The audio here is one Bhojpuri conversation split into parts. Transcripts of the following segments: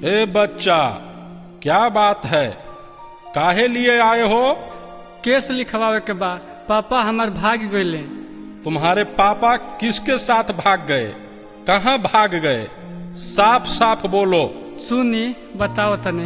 ए बच्चा क्या बात है काहे लिए आए हो केस लिखवावे के बा पापा हमार भाग गईले तुम्हारे पापा किसके साथ भाग गए कहाँ भाग गए साफ साफ बोलो सुनी बताओ तने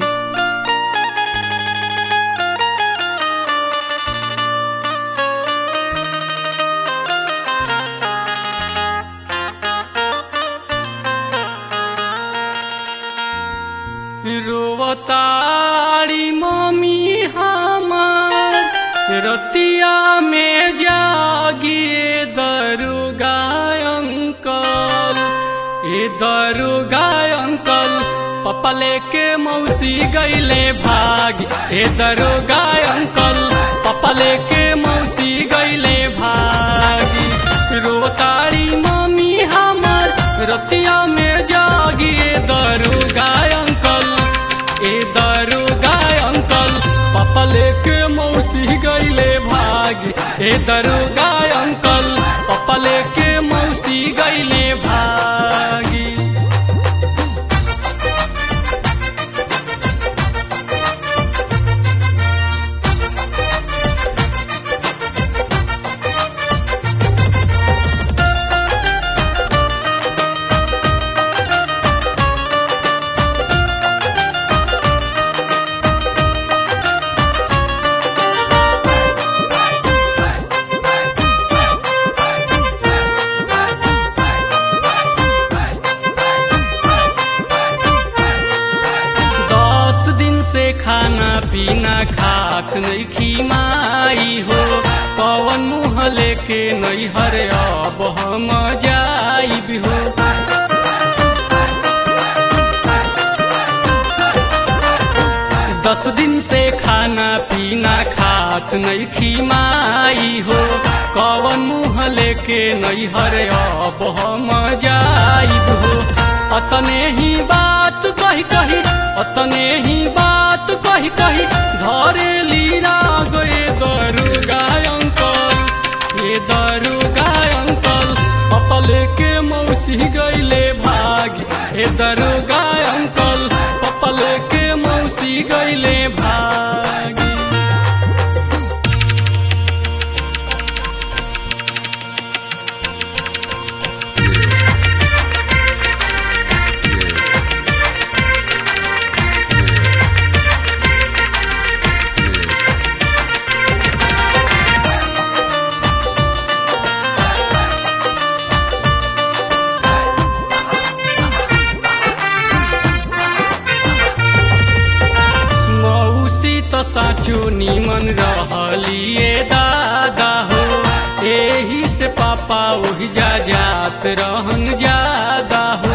रोवतारी मम्मी हमार रतिया में जागिए दरुगा अंकल ए दरुगा अंकल पप्पा लेके मौसी गईले भाग ए दरुगा अंकल पप्पा लेके मौसी गईले भागी रोवतारी मम्मी हमार रतिया में जागिए दरुगा अंकल ए दरुगा अंकल पापा लेके मौसी गईले भाग ए दरुगा अंकल पापा लेके मौसी गईले भागी दस दिन से खाना पीना खात नहीं खीमाई हो पवन मुँह लेके नहीं हरे अब हम जाइब हो दस दिन से खाना पीना खात नहीं खीमाई हो कवन मुँह लेके नहीं हरे अब हम जाइब हो अतने ही बात कही कही अतने ही बात कही कही घरे लीना गए दरुगा अंकल ये दरुगा अंकल पापा लेके मौसी गईले भाग हे दरुगा अंकल पापा लेके मौसी गईले भागी मौसी तो साचो निमन रहलिए दादा हो एही से पापा ओहि जा जात रहन ज्यादा हो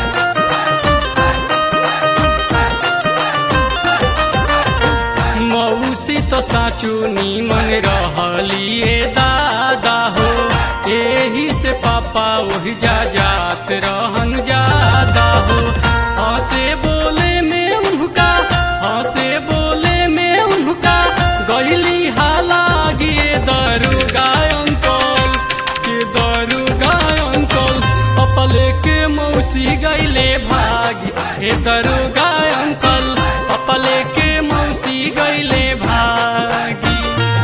मौसी तो साचो निमन रहलिए दादा हो एही से पापा ओहि जा जात रहन ज्यादा हो हंसे बोले में उनका हंसे बोले में उनका गईली हाला गिए दरुगा अंकल के दरुगा अंकल पापा लेके मौसी गईले भागी हे दरुगा अंकल पापा लेके मौसी गईले भागी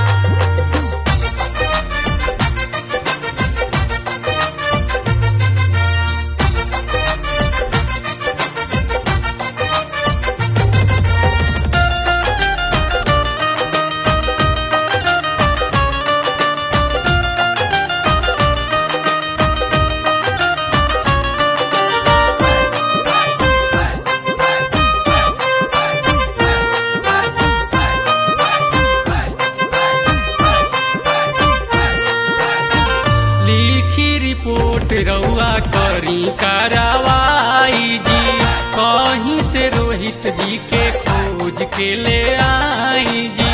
लिखी रिपोर्ट रउआ करी कार्रवाई जी कहीं से रोहित जी के खोज के ले आई जी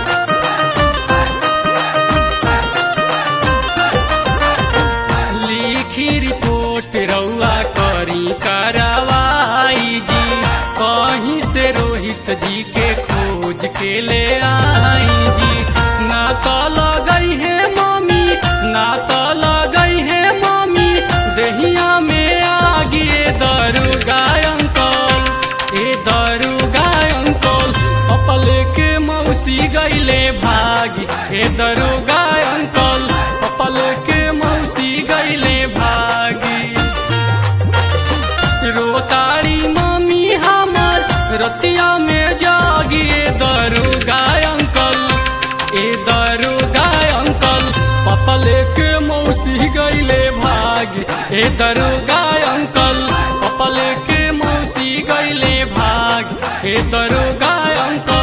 लिखी रिपोर्ट रउआ करी कार्रवाई जी कहीं से रोहित जी के खोज के ले आई जी ना तो लगई है मम्मी ना तो लगई है मम्मी दहिया में आगिए दरुगा अंकल ए दरोगा अंकल पपल के मौसी गईले भागी रोताड़ी मम्मी हमर रतिया में जागी ए दरोगा अंकल ए दरोगा अंकल पपल के मौसी गईले भागी ए दरोगा अंकल पपल के मौसी गईले भाग ए दरोगा अंकल